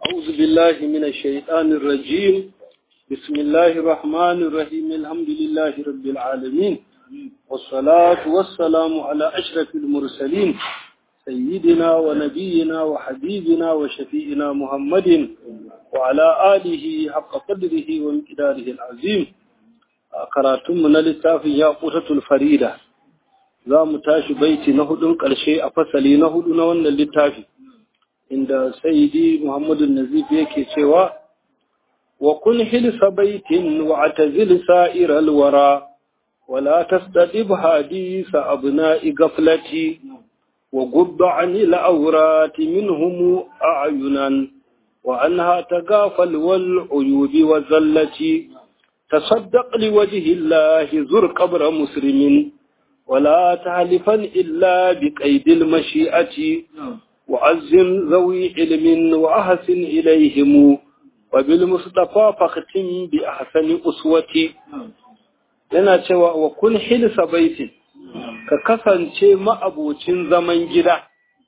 أعوذ بالله من الشيطان الرجيم بسم الله الرحمن الرحيم الحمد لله رب العالمين والصلاة والسلام على أشرف المرسلين سيدنا ونبينا وحبيبنا وشفيئنا محمد وعلى آله حق قدره ومقداره العظيم karatun mu na littafin ya ƙutatul farida za mu tashi baiti na hudun ƙarshe a fasali na hudu na wannan littafi inda sayyidi muhammadu nazif yake cewa wa kun hilsa baitin wa atazil sa'iral wara wala tastadib hadisa abna'i gaflati wa gubba anil awrati minhum a'yunan wa anha tagafal wal uyubi wa zallati تصدق لوجه الله زر قبر مسلم ولا تحلفا إلا بقيد المشيئة وعزم ذوي علم وأحسن إليهم وبالمصطفى فاختم بأحسن أسوتي yana cewa wa kun hilsa baitin ka kasance ma'abocin zaman gida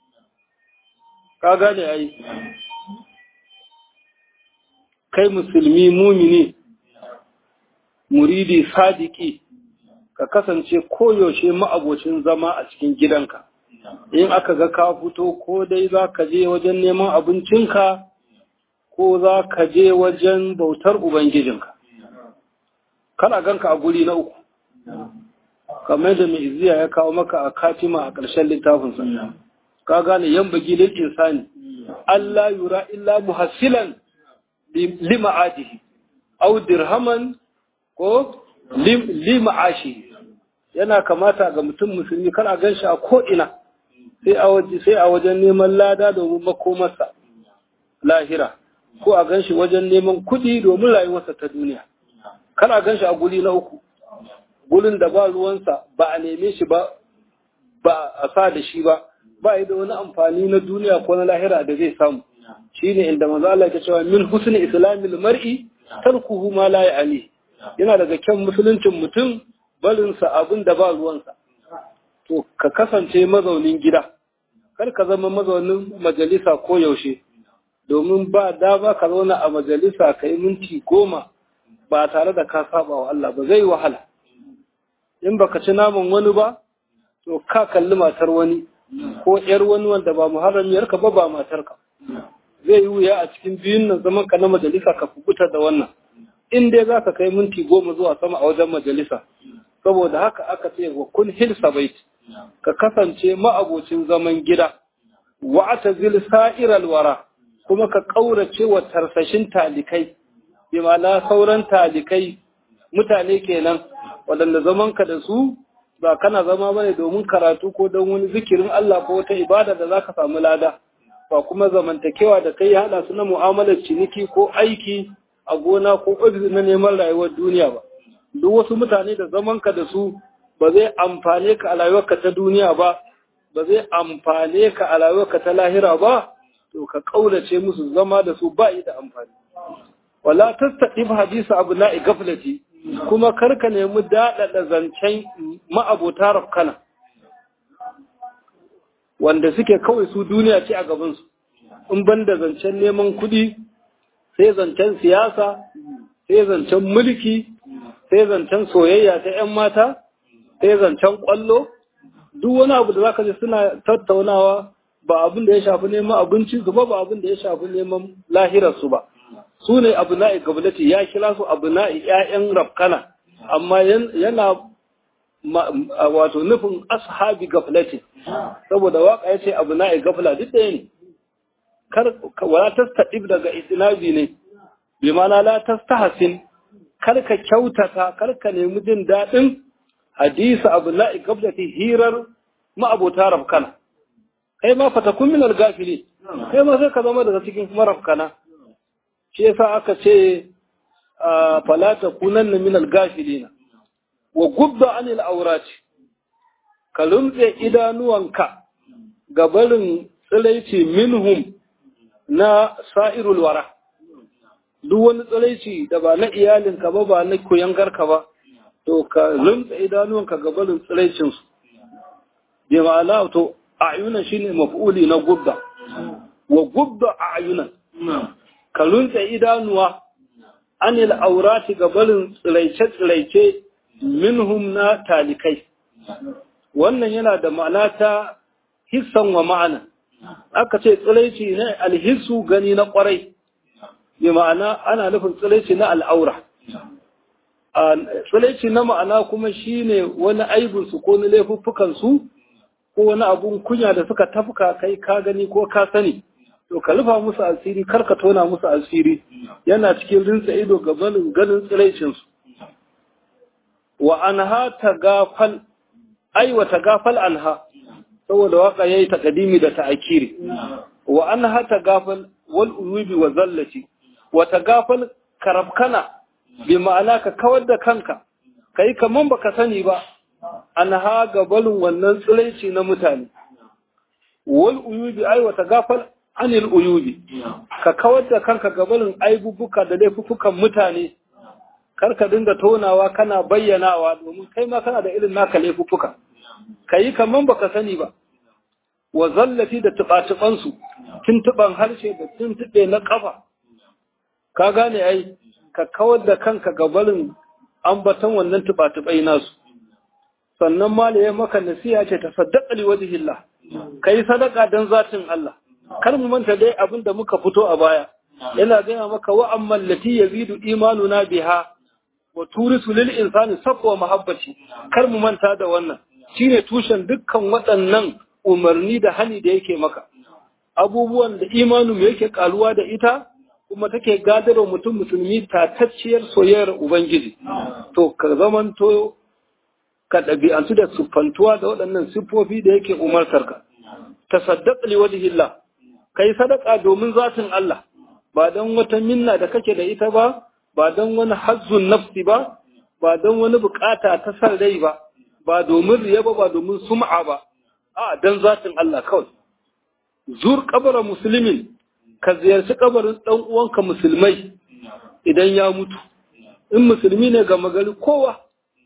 ka gane ai kai musulmi mumini muridi sadiki ka kasance koyaushe ma'abocin zama a cikin gidanka in aka ga ka fito ko dai za ka je wajen neman abincinka ko za ka je wajen bautar ubangijinka kana ganka a guri na uku kamar da mai izziya ya kawo maka a katima a ƙarshen littafinsa ka gane yan bagilin insani Allah yura illa muhassilan lima adihi au dirhaman ko lima'ashi yana kamata ga mutum musulmi kar a ganshi a ko'ina sai a waje sai a wajen neman lada domin makomarsa lahira ko a ganshi wajen neman kuɗi domin rayuwarsa ta duniya kar a ganshi a guri na uku gurin da ba ruwansa ba a neme shi ba ba a sa da shi ba ba yi da wani amfani na duniya ko na lahira da zai samu shine inda manzo Allah ya cewa min husni islamil mar'i tarkuhu ma la ya'ni yana daga kyan musuluncin mutum barinsa abin da ba ruwansa. To, ka kasance mazaunin gida, kar ka zama mazaunin majalisa ko yaushe, domin ba dama ka zauna a majalisa ka yi minti goma ba tare da ka saba wa Allah ba zai wahala. In baka ci naman wani ba, to ka kalli matar wani, ko ‘yar wani wanda ba muharramiyarka ba ba matarka. Zai yi wuya a cikin biyun nan zaman ka na majalisa ka kubuta da wannan. in dai za ka kai minti goma zuwa sama a wajen majalisa saboda haka aka ce wa kun hilsa bait ka kasance ma'abocin zaman gida wa atazil sa'iral wara kuma ka kaurace wa tarsashin talikai bi ma'ana sauran talikai mutane kenan waɗanda zaman ka da su ba kana zama bane domin karatu ko don wani zikirin Allah ko wata ibada da zaka samu lada ba kuma zamantakewa da kai hada su na mu'amalar ciniki ko aiki a gona ko ofis na neman rayuwar duniya ba duk wasu mutane da zamanka da su ba zai amfane ka a rayuwarka ta duniya ba ba zai amfane ka a rayuwarka ta lahira ba to ka kaulace musu zama da su ba da amfani wala tastaqif hadisa abna'i gaflati kuma karka nemi daɗaɗa zancen ma'abota rafkana wanda suke kawai su duniya ce a gabansu in ban da zancen neman kuɗi sai zancen siyasa, sai zancen mulki, sai zancen soyayya ta ‘yan mata, sai zancen ƙwallo, duk wani abu da za ka ji suna tattaunawa ba abin da ya shafi neman abinci su ba ba abin da ya shafi neman lahirarsu ba. Su ne abu na'i gabulati ya kira su abu na'i ‘ya'yan rafkana, amma yana wato nufin ashabi gaflati, saboda waka ya ce abu na'i gafla duk ɗaya ne. kar wala tastaqib daga itinabi ne bi mana la tastahsin kar ka kyautata kar ka nemi jin dadin hadisi abdullahi qablati hirar ma abota rafkana kai ma fatakun min al-gafili kai ma sai ka zama daga cikin marafkana shi yasa aka ce fala takunanna min al-gafilina wa gubba anil awrati ka lumtse idanuwanka ga barin tsilaici minhum na sa'irul wara, duk wani tsiraici da ba na iyalinka ba ba na koyangarka ba, to ka rinta idanuwanka gabanin tsiraicinsu. Bi ma'ana to, ayunan shi ne mafi'uli na gubda, wa gubda a ayunan, ka runtse idanuwa anil aurati ga barin tsiraice-tsiraice minhum na talikai wannan yana da ma'ana ta hissan wa ma'ana aka ce tsiraici ne alhissu gani na kwarai bi ma'ana ana nufin tsiraici na al'aura tsiraici na ma'ana kuma shine wani aibinsu ko na laifuffukansu ko wani abun kunya da suka tafka kai ka gani ko ka sani to ka rufa musu asiri kar ka tona musu asiri yana cikin rinsa ido gabanin ganin tsiraicinsu wa anha tagafal ai wa tagafal anha saboda waka yayi takadimi da ta'akiri wa anha tagafal wal uyubi wa zallati wa tagafal karabkana bi ma'ana ka kawar da kanka kai kaman baka sani ba anha gabalin wannan tsiraici na mutane wal uyubi ai wa tagafal anil uyubi ka kawar da kanka gabalin aibubuka da laifukan mutane kar ka dinga tonawa kana bayyanawa domin kai ma kana da irin naka laifuka ka yi kaman baka sani ba wa zallafi da tuɓa-tuɓansu tuntuɓan harshe da tuntuɓe na ƙafa ka gane ai ka kawar da kanka gabarin ambaton wannan tuɓa-tuɓai nasu sannan malaye maka nasiha ce ta saddaƙa liwajihillah ka yi sadaka don zatin Allah kar mu manta dai abin da muka fito a baya yana gaya maka wa amman lati yazidu imanuna biha wa turisu lil insani safwa mahabbati kar mu manta da wannan shine tushen dukkan waɗannan umarni da hani da yake maka abubuwan da imanin yake karuwa da ita kuma take gadarwa mutum musulmi tatacciyar soyayyar ubangiji to ka zamanto ka ɗabi'antu da siffantuwa da waɗannan siffofi da yake umartarka tasaddaq li wajhillah kai sadaka domin zatin Allah ba don wata minna da kake da ita ba ba don wani hazzun nafsi ba ba don wani bukata ta san rai ba ba domin riya ba ba domin sum'a ba a don zatin Allah kawai zur kabara musulmin ka ziyarci kabarin dan uwanka musulmai idan ya mutu in musulmi ne ga magari kowa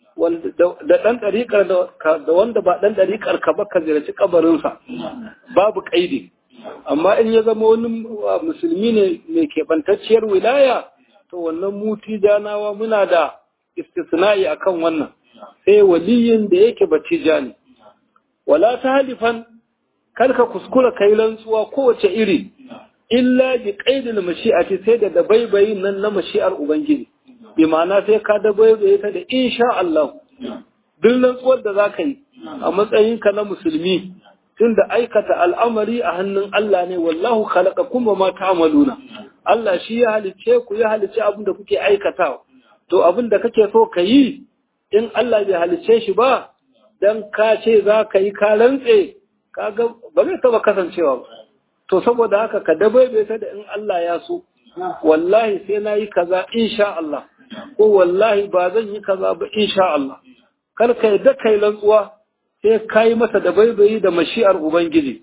da ɗan ɗariƙar da wanda ba ɗan ɗariƙar ka ba ka ziyarci kabarinsa babu ƙaidi amma in ya zama wani musulmi ne mai keɓantacciyar wilaya to wannan muti janawa muna da istisna'i akan wannan sai waliyin da yake batija ne wala ta halifan karka kuskura kai rantsuwa kowace iri illa bi qaidil mashi'ati sai da dabaibayin nan na mashi'ar ubangiji bi ma'ana sai ka dabaibaye ta da insha Allah duk rantsuwar da zaka yi a matsayinka na musulmi tunda aikata al'amari a hannun Allah ne wallahu khalaqakum wa ma ta'maluna Allah shi ya halice ku ya halice abin da kuke aikatawa to abin da kake so ka yi in Allah bai halice shi ba dan ka ce za ka yi ka rantse kaga ba zai taba kasancewa ba to saboda haka ka dabaibe ta da in Allah ya so wallahi sai na yi kaza insha Allah ko wallahi ba zan yi kaza ba insha Allah kar ka yadda kai rantsuwa sai ka yi masa da baibayi da mashi'ar Ubangiji,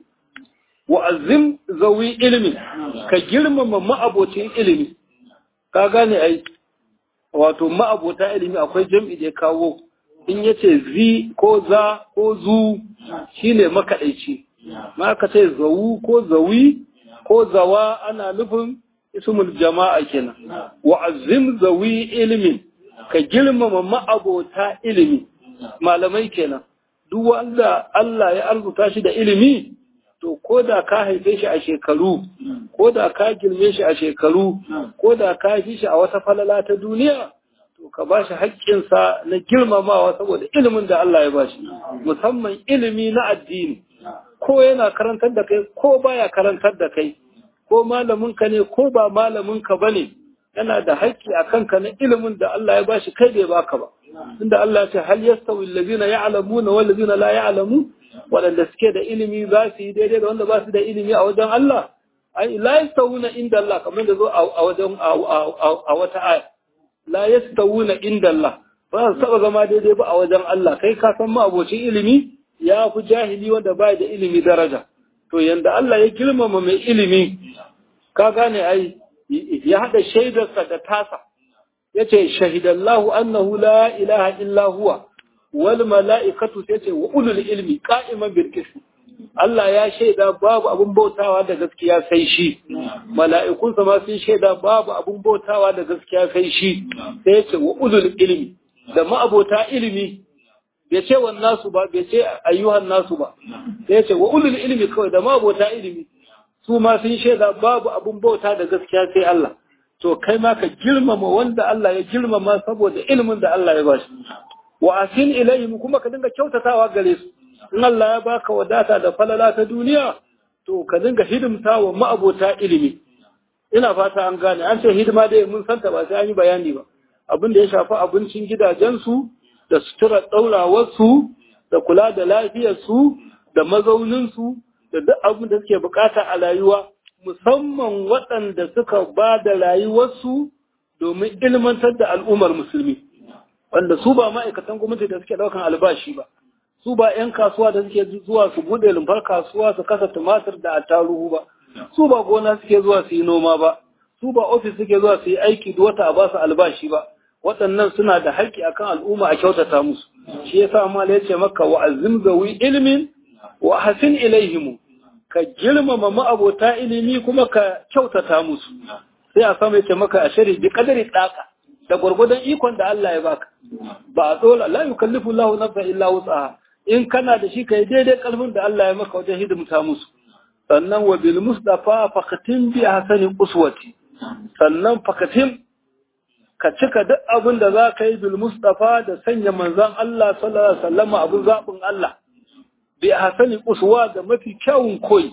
wa azim zawi ilimi, ka girmama ma'abocin ilimi, ka gane ai, wato ma'abota ilimi akwai jam'i da ya kawo, in ya ce zi ko za ko zu shi ne makaɗaici, ma ka ce zawu ko zawi ko zawa ana nufin ismul jama'a kenan, wa azim zawi ilimin, ka girmama ma'abota ilimi, malamai kenan. duk wanda Allah ya arzuta shi da ilimi to ko da ka haife shi a shekaru ko da ka girme shi a shekaru ko da ka haife shi a wata falala ta duniya to ka ba shi haƙƙinsa na girmamawa saboda ilimin da Allah ya ba shi musamman ilimi na addini ko yana karantar da kai ko baya karantar da kai ko malaminka ne ko ba malaminka ba ne yana da haƙƙi a kanka na ilimin da Allah ya ba shi kai bai baka ba inda Allah ya ce hal yastawi allazina ya'lamuna wal ladina la ya'lamu wadanda suke da ilimi za su yi daidai da wanda ba su da ilimi a wajen Allah ai la yastawuna inda Allah kamar da zo a wajen a wata aya la yastawuna inda Allah ba su taba zama daidai ba a wajen Allah kai ka san ma abocin ilimi ya fi jahili wanda ba da ilimi daraja to yanda Allah ya girmama mai ilimi ka gane ai ya hada shaidarsa da tasa yace shahidallahu annahu la ilaha illa huwa wal mala'ikatu yace wa ulul ilmi qa'iman bil qist Allah ya shaida babu abun bautawa da gaskiya sai shi mala'ikunsa ma sun shaida babu abun bautawa da gaskiya sai shi sai ya ce wa ulul ilmi da ma'abota ilimi bai ce wa nasu ba bai ce ayyuhan nasu ba sai ya ce wa ulul ilmi kawai da ma'abota ilimi su ma sun shaida babu abun bauta da gaskiya sai Allah to kai ma ka girmama wanda Allah ya girmama saboda ilimin da Allah ya ba shi wa asin ilayhim kuma ka dinga kyautatawa gare su in Allah ya baka wadata da falala ta duniya to ka dinga hidimta wa ma'abota ilimi ina fata an gane an ce hidima dai mun santa ba sai an yi bayani ba abin da ya shafi abincin gidajensu da sutura ɗaurawarsu da kula da lafiyarsu da mazauninsu da duk abin da suke bukata a rayuwa musamman waɗanda suka ba da rayuwarsu domin ilmantar da al'ummar musulmi wanda su ba ma'aikatan gwamnati da suke ɗaukan albashi ba su ba 'yan kasuwa da suke zuwa su buɗe lumfar kasuwa su kasa tumatir da attaruhu ba su ba gona suke zuwa su yi noma ba su ba ofis suke zuwa su yi aiki da wata a ba su albashi ba waɗannan suna da haƙƙi akan al'umma a kyautata musu shi yasa amma ya ce maka wa azim zawi ilmin wa hasin ilaihimu ka girmama ma'abota ilimi kuma ka kyautata musu sai a sama yace maka a shari bi kadari tsaka da gwargwadon ikon da Allah ya baka ba a tsola la yukallifu Allahu nafsan illa wus'aha in kana da shi kai daidai kalmin da Allah ya maka wajen hidimta musu sannan wa bil mustafa faqatin bi hasanin uswati sannan faqatin ka cika duk abin da za ka yi bil mustafa da sanya manzon Allah sallallahu alaihi wasallam abin zabin Allah bi hasani uswa da mafi kyawun koyi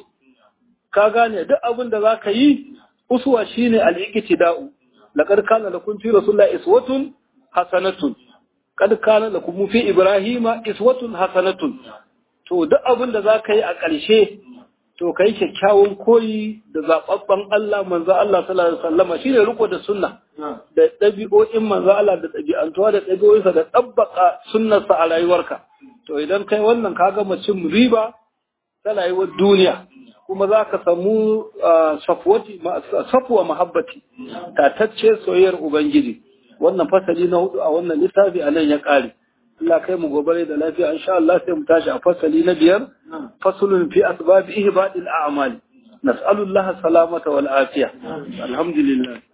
ka gane duk abin da zaka yi uswa shine al-iqtida'u laqad kana lakum fi rasulillahi iswatun hasanatun kad kana lakum fi ibrahima iswatun hasanatun to duk abin da zaka yi a ƙarshe to kai kyakkyawan koyi da zababban Allah manzo Allah sallallahu alaihi wasallam shine riko da sunna da dabi'o'in manzo Allah da dabi'antuwa da dabi'o'insa da tabbaka sunnarsa a rayuwarka to idan kai wannan ka gama cin riba ta rayuwar duniya kuma za ka samu safuwa mahabbati tatacce soyayyar ubangiji wannan fasali na hudu a wannan littafi a nan ya kare Allah kai mu gobe da lafiya insha Allah sai mu tashi a fasali na biyar fasulun fi asbabi ihbadil a'mali nas'alullaha salamata wal afiya alhamdulillah